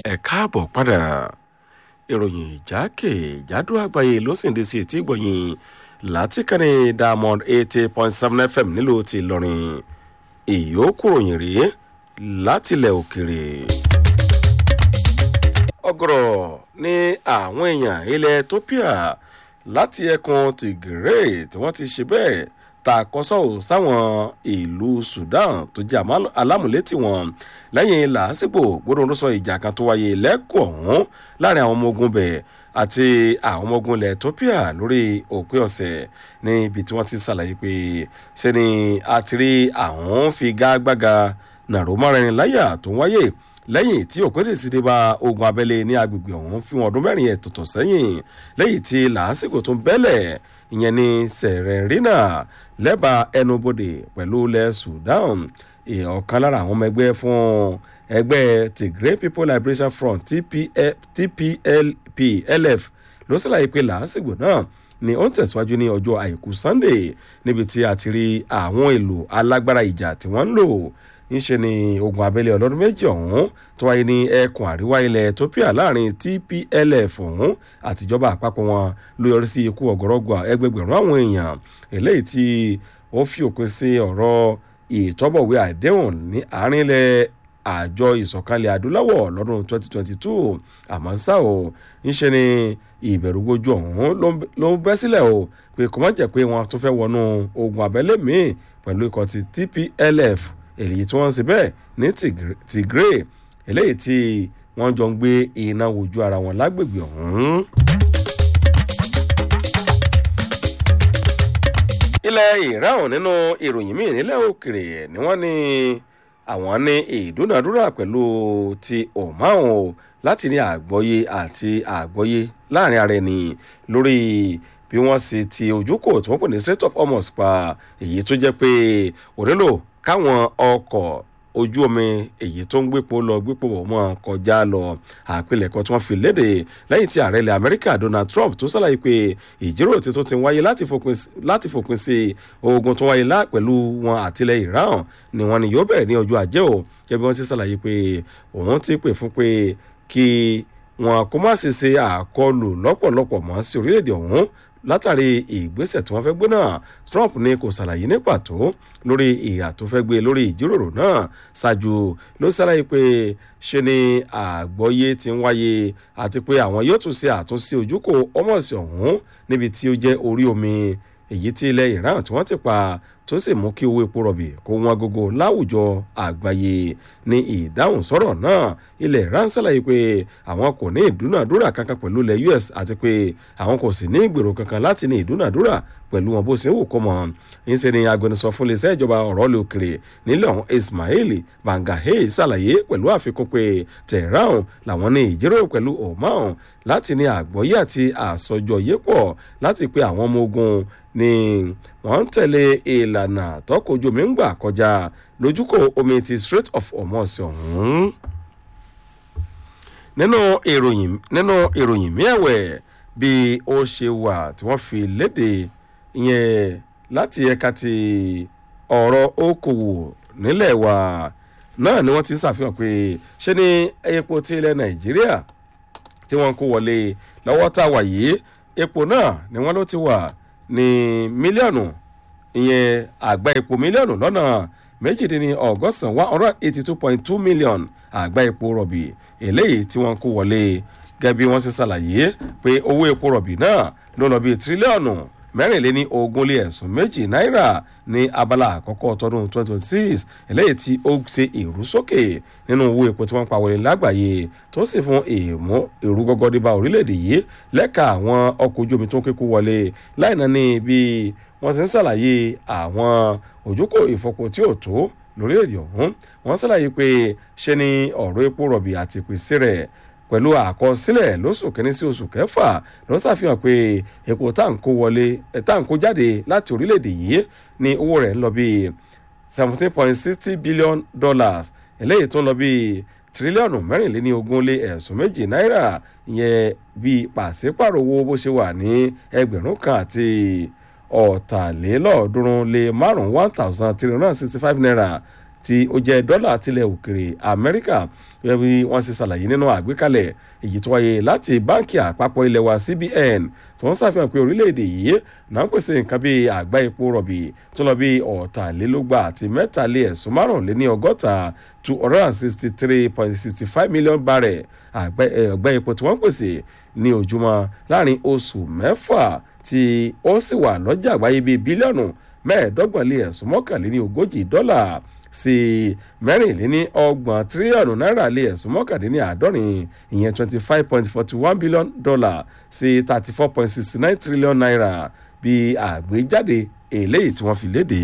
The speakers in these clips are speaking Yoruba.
ẹ káàbọ̀ padà ìròyìn ìjákèjádò àgbáyé ló sì ń dé sí etí ìgbọ̀nyìn láti kànnì diamond eighty point seven fm nílùú ti ìlọrin ìyókù ròyìn rèé látilẹ̀ òkèrè. ọgọrọ ní àwọn èèyàn ilẹ̀ ethiopia láti ẹkùn tigray tí wọ́n ti ṣe bẹ́ẹ̀ takọ́sọ́ sáwọn ìlú sudan tó jẹ́ alámúlétì wọn lẹ́yìn làásìgbò gbọ́dọ̀ ló sọ ìjà kan tó wáyé lẹ́kọ̀ọ́ ọ̀hún láàrin àwọn ọmọ ogun bẹ̀ àti àwọn ọmọ ogun ilẹ̀ ethiopia lórí òpin ọ̀sẹ̀ níbi tí wọ́n ti ṣàlàyé pé sẹ́ni àtìrí àwọn fi gágbága nàró mọ́rin láyà tó ń wáyé lẹ́yìn tí òpin sì ti dé bá ogun abẹ́lé ní agbègbè ọ̀hún fi wọn ọdún mẹ́rin ẹ̀ tòtò sẹ́yìn lẹ́yìn tí làásìgbò tó ń bẹ́lẹ̀ ìyẹn ní sẹ̀rẹ̀rínà lẹ́bàá ẹnubodè pẹ̀lú ilẹ̀ sudan ọ̀kan lára àwọn ọmọ ẹgbẹ́ fún ẹgbẹ́ tigray people liberation front tplp-lf ló ṣàlàyé pé làásìgbò náà ni ó ń tẹ̀síwájú ní ọjọ́ àìkú sunday níbi tí a ti rí àwọn èlò alágbára ìjà tí wọ́n ń lò ńṣe ni ogun abẹ́lé ọlọ́dún méjì ọ̀hún tó wáyé ní ẹkùn àríwá ilẹ̀ ethiopia láàrin tplf ọ̀hún àtijọba àpapọ̀ wọn ló yọrí sí ikú ọ̀gọ́rọ́gọ́ ẹgbẹgbẹ̀rún àwọn èèyàn eléyìí tí ó fi òpin sí ọ̀rọ̀ ìtọ́bọ̀wé àdéhùn ní àárín ilẹ̀ àjọ ìsọ̀kalẹ̀ adúláwọ̀ lọ́dún 2022 àmọ́ ṣá o ńṣe ni ìbẹ̀rù gbójú ọ̀hún ló ń bẹ́ sílẹ̀ o pé kò má jẹ́ pé wọ́n tún fẹ́ wọnú ogun abẹ́lé míì pẹ̀lú ikọ̀ ti tplf èyí tí wọ́n ń ṣe bẹ́ẹ̀ ní tigray eléyìí tí wọ́n jọ ń gbé iná wojú ara wọn lágbègbè ọ̀hún. ilẹ̀ iran nínú ìròyìn míì nílẹ̀ òkèrè ni wọ́n ní àwọn ní ìdúnàdúrà pẹ̀lú ti oman o láti ní àgbọ́yé àti àgbọ́yé láàrin ara ẹni lórí bí wọ́n sì ti ojúkò tí wọ́n pè ní state of hormuz pa èyí tó jẹ́ pé ònílò káwọn ọkọ̀ ojú omi èyí tó ń gbépo lọ gbépo bọ̀ mọ́ kọjá lọ àpilẹ̀kọ tí wọ́n fi léde lẹ́yìn tí ààrẹ ilẹ̀ amẹ́ríkà donald trump tó ṣàlàyé pé ìjíròrò tí tó ti wáyé láti fòpin sí ogun tó wáyé lá pẹ̀lú wọn àtìlẹ̀ iran ni wọ́n ní yóò bẹ̀rẹ̀ ní ọjọ́ ajé o jẹ́ bí wọ́n ti ṣàlàyé pé òun ti pè fún pé kí wọn kó má ṣe ṣe àkọlù lọ́pọ̀lọpọ̀ mọ́ sí orílẹ̀-èdè ọ̀hún látàrí ìgbésẹ̀ tí wọ́n fẹ́ gbé náà trump ní kò ṣàlàyé ní pàtó lórí ìhà tó fẹ́ gbé lórí ìjíròrò náà ṣáájú ló ṣàlàyé pé ṣe ni àgbọ́yé ti ń wáyé àti pé àwọn yóò tún ṣe àtúnṣe ojúkò ọmọọ̀sì ọ̀hún níbi tí ó jẹ́ orí omi èyí tí ilẹ̀ iran tí wọ́n ti pa tó sì mú kí owó epo rọ̀bì kó wọn gógó láwùjọ àgbáyé ní ìdáhùn sọ̀rọ̀ náà ilẹ̀ iran ṣàlàyé pé àwọn kò ní ìdúnàdúrà kankan pẹ̀lú ilẹ̀ us àti pé àwọn kò sì ní ìgbèrò kankan láti ní ìdúnàdúrà pẹ̀lú wọn bó ṣe wù kọ́ mọ́ ńṣe ni agbẹnusọ fún iléeṣẹ́ ìjọba ọ̀rọ̀ lè òkèrè nílẹ̀ ọ̀hún ismail bangahe ṣàlàyé pẹ̀lú àfikún pé tehran làwọn ní ìjíròrò pẹ̀lú oman láti ní àgbọ́yé àti àsọjọ yépọ̀ láti pé àwọn ọmọ ogun ni wọ́n ń tẹ̀lé ìlànà tọkọjú omi ń gbà kọjá lójúkò omi ti strait of hormuz ọ̀hún. nínú ìròyìn nínú ìròyìn miẹ̀wẹ̀ bí ó ṣe wà tí wọ́n fi léde ìyẹn láti ẹ̀ka ti ọ̀rọ̀ okòwò nílẹ̀ wa náà ni wọ́n ti ń ṣàfihàn pé ṣé ní epo ti ilẹ̀ nàìjíríà tí wọ́n kó wọlé lọ́wọ́ tá a wà yìí epo náà ni wọ́n ló ti wà ní mílíọ̀nù ìyẹn àgbá epo mílíọ̀nù lọ́nà méjìdínní ọgọ́sàn one hundred eighty two point two million àgbá epo rọ̀bì eléyìí tí wọ́n kó wọlé gẹ́gẹ́ bí wọ́n ṣe ṣàlàyé pé owó epo rọ̀bì náà ló lọ bí tírílíọ̀nù mẹ́rìnléní ogún lé ẹ̀sùn méjì náírà ní abala àkọ́kọ́ tọdún twenty twenty six eléyìí tí ó ṣe èrú sókè nínú owó epo tí wọ́n pa wọlé lágbàáyé tó sì fún èèmú èrú gọ́gọ́dé bá orílẹ̀-èdè yìí lẹ́ka àwọn ọkọ̀ ojú omi tó ń kékú wọlé láìná ní bí wọ́n ti ń ṣàlàyé àwọn òjúkò ìfọpo tí ò tó lórílẹ̀-èdè ọ̀hún wọ́n ṣàlàyé pé ṣe ni ọ̀rọ̀ epo rọ̀bì àti ìpèsè rẹ̀ pẹ̀lú àkọsílẹ̀ lóṣù kínní sí oṣù kẹfà ló ṣàfihàn pé epo táǹkó wọlé táǹkó jáde láti orílẹ̀-èdè yìí ní owó rẹ̀ ń lọ bíi seventeen point sixty billion dollars eléyìí tó ń lọ bíi tírílíọ̀nù mẹ́rìnléní ogún lé ẹ̀sùn méjì náírà ìyẹn bíi pàṣípàrọ̀ owó bó ṣe wà ní ẹgbẹ̀rún kan àti ọ̀tàlélọ́ọ̀ọ́dúnrún lé márùn-ún one thousand three hundred and sixty five naira tí ó jẹ́ dọ́là tilẹ̀ òkèrè amẹ́ríkà gẹ́gẹ́ bí wọ́n ṣe ṣàlàyé nínú àgbékalẹ̀ èyí tó wáyé láti báńkì àpapọ̀ ilẹ̀ wa cbn tí wọ́n ṣàfihàn pé orílẹ̀-èdè yìí náà ń pèsè nǹkan bíi àgbá epo rọ̀bì tó lọ bí ọ̀tàlélógba àti mẹ́tàlé ẹ̀sùn márùnléní ọgọ́ta two hundred and sixty three point sixty five million barrel àgbá epo tí wọ́n pèsè ní ojúmọ́ láàrin oṣù mẹ́fà tí ó sì wà lọ́jà àgbáyé bíi bílíọ̀nù mẹ́ẹ̀ẹ́dọ́gbọ̀n lé ẹ̀sùn mọ́kànléní ogójì dọ́là sí mẹ́rìnléní ọgbọ̀n tírílíọ̀nù náírà lé ẹ̀sùn mọ́kàndínní àádọ́rin ìyẹn twenty five point forty one billion dollar sí thirty four point sixty nine trillion naira bí àgbéjáde eléyìí tí wọ́n fi léde.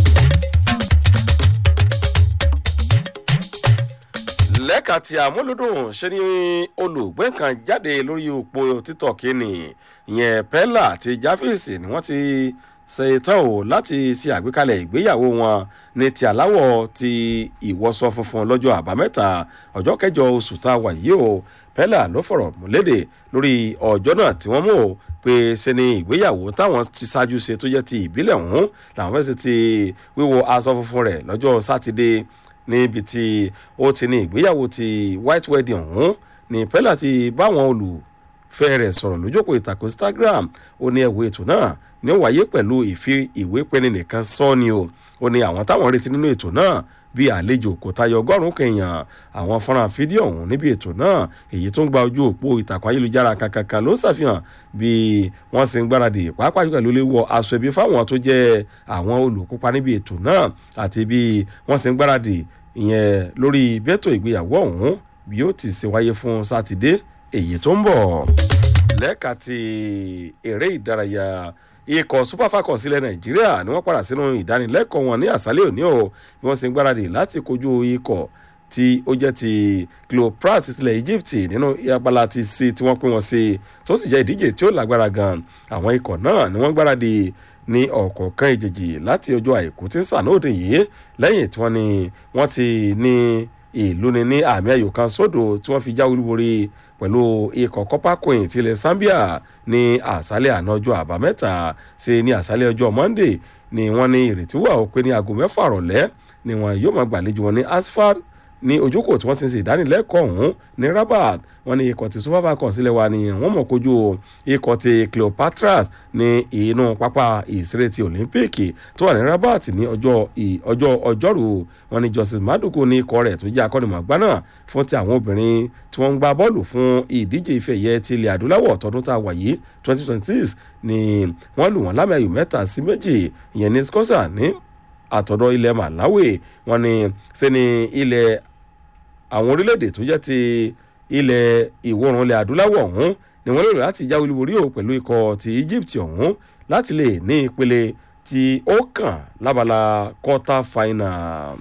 lẹ́ka tí àmúlòdùn ṣe ni olùgbé kan jáde lórí òpó títọ̀ kínní ìyẹn pẹ́lá àti jáfíìsì ni wọ́n ti ṣe tán o láti ṣe àgbékalẹ̀ ìgbéyàwó wọn ní ti aláwọ̀ ti ìwọ́sọ funfun lọ́jọ́ àbámẹ́ta ọjọ́ kẹjọ oṣù tá a wà yìí o pẹ́lá ló fọ̀rọ̀ múlédè lórí ọjọ́ náà tí wọ́n mú o pé ṣe ni ìgbéyàwó táwọn ti ṣáájú ṣe tó jẹ́ ti ìbílẹ̀ ọ̀hún làwọn fẹ́ ṣe ti wíwọ aṣọ funfun rẹ̀ lọ́jọ́ sátidé níbi tí ó ti ní ìgbéyàwó ti white wedding ọ̀hún ní pẹ́lá ti báwọn olùfẹ́ rẹ̀ sọ̀rọ̀ lójókòó ìtàkùn instagram ó ní ẹ̀wọ̀ ètò náà ní ó wáyé pẹ̀lú ìfi ìwé pẹ́ni nìkan sọ ni o ó ní àwọn táwọn retí nínú ètò náà bíi àlejò kò tayọ ọgọ́rùn-ún kẹyàn àwọn fọ́nrán fídíò ọ̀hún níbi ètò náà èyí tó ń gba ojú òpó ìtàkùn ayélujára kankankan ló ń ṣàfihàn bí wọ́n sì ń gbáradì pàápàá jùlọ ló lè wọ aṣọ ẹbí fáwọn tó jẹ́ àwọn olùkópa níbi ètò náà àti bí wọ́n sì ń gbáradì ìyẹn lórí bẹ́tò ìgbéyàwó ọ̀hún bí ó ti ṣe wáyé fún sátidé èyí tó ń bọ̀ lẹ́ka ti eré ìdárayá ikọ̀ super falcons ilẹ̀ nàìjíríà ni wọ́n padà sínú ìdánilẹ́kọ̀ọ́ wọn ní àṣálẹ́ òní o bí wọ́n sì ń gbáradì láti kojú ikọ̀ tí ó jẹ́ ti cleoprat tilẹ̀ egypt nínú abala ti sí tí wọ́n pín wọn sí tó sì jẹ́ ìdíje tí ó lágbára gan àwọn ikọ̀ náà ni wọ́n gbáradì ní ọ̀kọ̀ọ̀kan ìjèjì láti ọjọ́ àìkú tí ń sànóòdì yìí lẹ́yìn tí wọ́n ní wọ́n ti ní ìlú ni ní àmì ayò kan sódò tí wọ́n fi jáwé olúborí pẹ̀lú ikọ̀ copper coin tilẹ̀ zambia ní àṣálẹ̀ àná ọjọ́ àbámẹ́ta sí ní àṣálẹ̀ ọjọ́ monday ni wọ́n ní ìrètí wà ó pé ní aago mẹ́fà rọ̀lẹ́ ni wọ́n yóò máa gbàlejò wọn ní asfalt ní ojúkò tí wọ́n ti ń ṣe ìdánilẹ́kọ̀ọ́ ọ̀hún ní rabat wọ́n ní ikọ̀ tí super falcons sílẹ̀ wa ni wọ́n mọ̀ kojú ikọ̀ ti cleopatras ní inú pápá ìṣeré ti olympic tó wà ní rabat ní ọjọ́ ọjọ́ ọjọ́rú wọ́n ní joseph madugu ní ikọ̀ rẹ̀ tó jẹ́ akọ́nimọ̀gbá náà fún ti àwọn obìnrin tí wọ́n ń gbá bọ́ọ̀lù fún ìdíje ife ẹ̀yẹ ti ilẹ̀ adúláwọ̀ tọdún tá a wà yìí twenty twenty six ni wọ́n lù wọ́n lámì ayò mẹ́ta sí méjì ìyẹn ní scotia ní àtọ̀dọ̀ ilẹ̀ malawi wọ́n ní sẹ́ni ilẹ̀ àwọn orílẹ̀-èdè tó jẹ́ ti ilẹ̀ ìwọ̀rùn ilẹ̀ adúláwọ̀ ọ̀hún ni wọ́n lérò láti jáwé olúborí o pẹ̀lú ikọ̀ ti egypt ọ̀hún láti lè ní ìpele tí ó kàn lábala quarter final.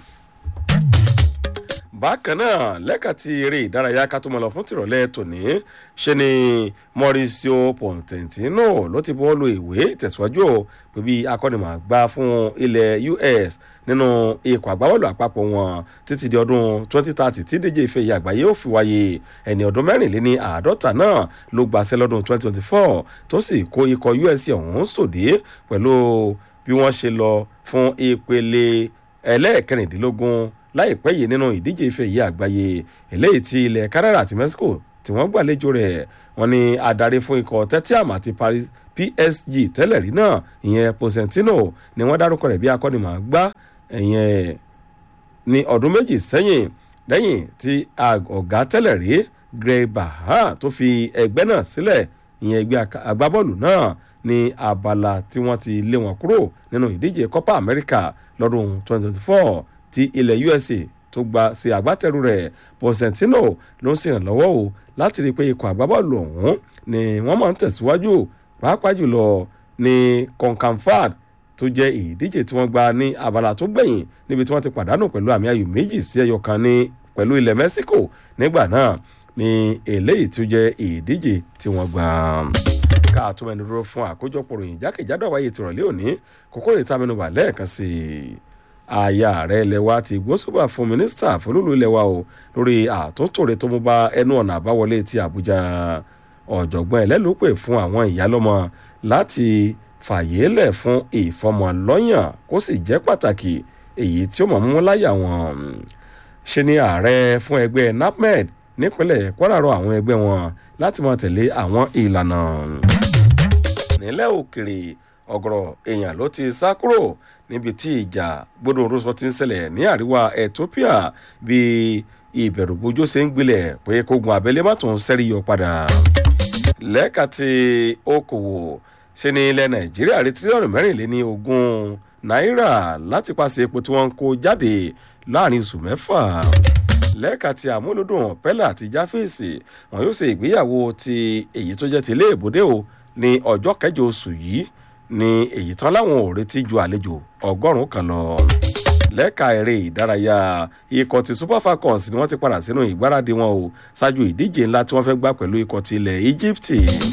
bákan náà lẹ́ka ti eré ìdárayá ká tó mọ̀ lọ fún tìrọ̀lẹ́ tòní ṣe ni mauricio pontentino ló ti bọ́ lu ìwé ìtẹ̀síwájú o pé bí akọ́nimọ̀gbá fún ilẹ̀ us nínú ikọ̀ àgbábọ́ọ̀lù àpapọ̀ wọn títí di ọdún 2030 tí díje ife ìyá àgbáyé ò fi wáyé ẹni ọdún mẹ́rìnléní àádọ́ta náà ló gbàṣẹ lọ́dún 2024 tó sì kó ikọ̀ usc ọ̀hún sòdí pẹ̀lú bí wọ́n ṣe lọ fún ìpele ẹlẹ́ẹ̀kẹrìndínlógún láìpẹ́ yìí nínú ìdíje ife ìyá àgbáyé eléyìí ti ilẹ̀ canada àti mexico tí wọ́n gbàlejò rẹ̀ wọ́n ní adarí fún ikọ̀ tetiam àti paris psg tẹ́lẹ̀ rí náà ìyẹn posentino ni wọ́n dárúkọ rẹ̀ bí akọ́nimọ̀ọ́gbá ìyẹn ní ọdún méjì sẹ́yìn lẹ́yìn tí ọ̀gá tẹ́lẹ̀ rí greg baha tó fi ẹgbẹ́ náà sílẹ̀ ìyẹn ẹgbẹ́ agbábọ́ọ̀lù náà ní abala tí wọ́n ti lé wọn kúrò nínú ìdíje copa america lọ́dún 2024 tí ilẹ̀ usa tó gba sí agbátẹrù rẹ̀ posentino ló ń ṣèrànlọ́wọ́ o láti rí i pé ikọ̀ agbábọ́ọ̀lù ọ̀hún ni wọ́n máa ń tẹ̀síwájú pàápàá jùlọ ní concamfad tó jẹ́ ìdíje tí wọ́n gba ní abala tó gbẹ̀yìn níbi tí wọ́n ti pàdánù pẹ̀lú àmì ayò méjì sí ẹyọ kan ní pẹ̀lú ilẹ̀ mexico nígbà náà ní eléyìí tó jẹ́ ìdíje tí wọ́n gbà. ká tó mẹ́nu dúró fún àkójọpọ̀ ròyìn jákèjádò àwáyé tìrọ̀lẹ́ òní kókó rè tá mẹ́nuba lẹ́ẹ̀kan sí i aya ààrẹ ilẹ̀ wa ti gbósùbà fún mínísítà fọlọ́lù ilẹ̀ wa o lórí àtúntò rẹ̀ tó mú bá ẹnu ọ̀nà àbáwọlé ti àbújá ọ̀jọ̀gbọ́n ẹlẹ́lùpẹ̀ fún àwọn ìyálọ́mọ láti fàyè lẹ̀ fún ìfọmọlọ́yàn kó sì jẹ́ pàtàkì èyí tí ó mọ̀ mú láyà wọn ṣe ni ààrẹ fún ẹgbẹ́ napmed nípínlẹ̀ kwara rọ àwọn ẹgbẹ́ wọn láti máa tẹ̀lé àwọn ìlànà nílẹ̀ òkèrè ọ̀gọ̀rọ̀ èèyàn ló ti sá kúrò níbi tí ìjà gbọdọ̀ orúsọ ti ń ṣẹlẹ̀ ní àríwá ethiopia bí ìbẹ̀rùbojo ṣe ń gbilẹ̀ pé kógun abẹ́lé má tún sẹ́rí yọ padà lẹ́ka ti okòwò ṣe ni ilẹ̀ nàìjíríà rí tírílíọ̀nù mẹ́rìnléní ogún náírà láti pàṣẹ epo tí wọ́n ń kó jáde láàrin oṣù mẹ́fà lẹ́ka ti àmúlòdùn pẹ́lá àti jáfèsì wọn yóò ṣe ìgbéyàwó ti èyí tó jẹ́ ti ilé ìbòdè o ní ọjọ́ kẹjọ oṣù yìí ní èyí tán láwọn ò retí ju àlejò ọgọ́rùn-ún kan lọ lẹ́ka eré ìdárayá ikọ̀ ti super falcons ni wọ́n ti padà sínú ìgbáradì wọn o ṣáájú ìdíje ńlá tí wọ́n fẹ́ gbá pẹ̀lú ikọ̀ ti ilẹ̀ egypt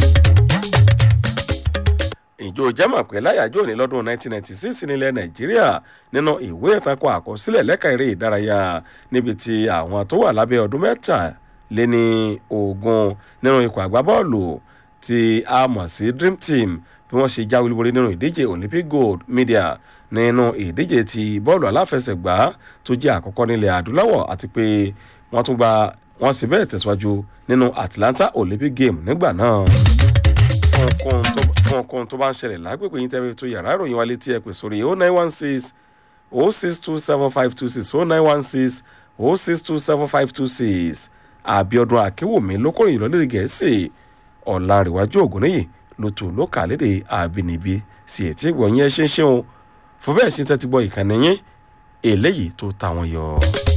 ìjọ jẹ́mọ̀ pé láyàjọ́ ní lọ́dún 1996 nílẹ̀ nàìjíríà nínú ìwé ìtakò àkọsílẹ̀ lẹ́ka eré ìdárayá níbi tí àwọn tó wà lábẹ́ ọdún mẹ́ta lé ní ogun nínú ikọ̀ àgbábọ́ọ̀lù tí a mọ̀ sí dream team bí wọ́n ṣe jáwé olúborí nínú ìdíje olympic gold media nínú ìdíje ti bọ́ọ̀lù aláfẹsẹ̀gbá tó jẹ́ àkọ́kọ́ nílẹ̀ adúláwọ̀ àti pé wọ́n tún gba wọ́n sì bẹ́ẹ̀ tẹ̀síwájú nínú atlanta olympic game nígbà náà ohunkóhun tó bá ń ṣẹlẹ̀ lágbègbè yín tẹ́lẹ̀ tó yàrá ìròyìn wa létí ẹ pè sórí o nine one six o six two seven five two six o nine one six o six two seven five two six àbíọdún akínwùmí lókòrò ìlọlẹ́rì gẹ̀ẹ́sì ọ̀làǹrẹ̀wájú ògúnníyì ló tù ló kà lédè àbínibí sí ètí ìgbọ̀nyẹn ṣe ń ṣe o fún bẹ́ẹ̀ sí tẹ́tí gbọ́ ìkànnì yín eléyìí tó ta wọn yọ.